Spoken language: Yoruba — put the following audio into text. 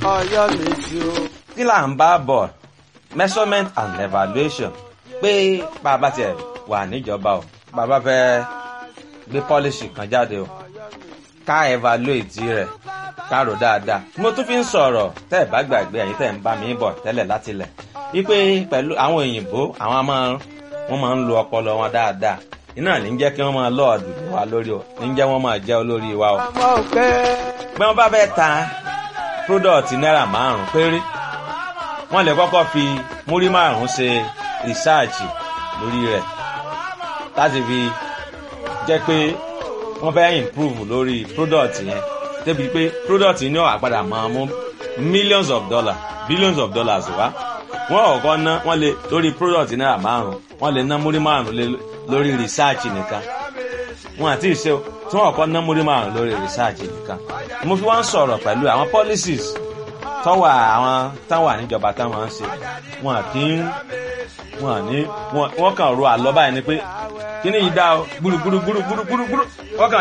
Ọ̀yọ́ mi sí o. kí là ń bá bọ̀ measurement and evaluation pé bàbá tiẹ̀ wà níjọba o bàbá fẹ́ gbé policy kan jáde o ká evaluate rẹ̀ ká rò dáadáa mo tún fi ń sọ̀rọ̀ tẹ́ ẹ̀ bá gbàgbé ẹ̀yin tẹ́ ẹ̀ ń bá mi bọ̀ tẹ́lẹ̀ láti lẹ̀ wípé pẹ̀lú àwọn òyìnbó àwọn máa wọ́n máa ń lo ọpọlọ wọn dáadáa iná ní jẹ́ kí wọ́n máa lọ́ọ̀dù wa lórí o ní jẹ́ wọ́n máa jẹ́ olórí wa o Ọmọ òkè. bí wọ́n bá fẹ́ ta product náírà márùn-ún péré wọ́n lè kọ́kọ́ fi múrí márùn-ún ṣe research lórí rẹ̀ láti fi jẹ́ pé wọ́n fẹ́ improve lórí product yẹn débi pé product yìí ní ọ̀wà padà máa mú millions of dollars billions of dollars wá wọ́n ọ̀kọ́ ná wọ́n lè lórí product náírà márùn-ún wọ́n lè ná múrí márùn-ún lé lórí research nìkan wọn àti ìṣe o tí wọn kọ́ ná múrí márùn lórí research nìkan mo fi wá ń sọ̀rọ̀ pẹ̀lú àwọn policies tọ́wọ́ àwọn táwọn àníjọba táwọn ń ṣe wọn kì í wọn ní wọn kàn ro àlọ́ báyìí ni pé kíní yìí dá o gbúrúgbúrú gbúrúgbúrú gbúrú wọ́n kàn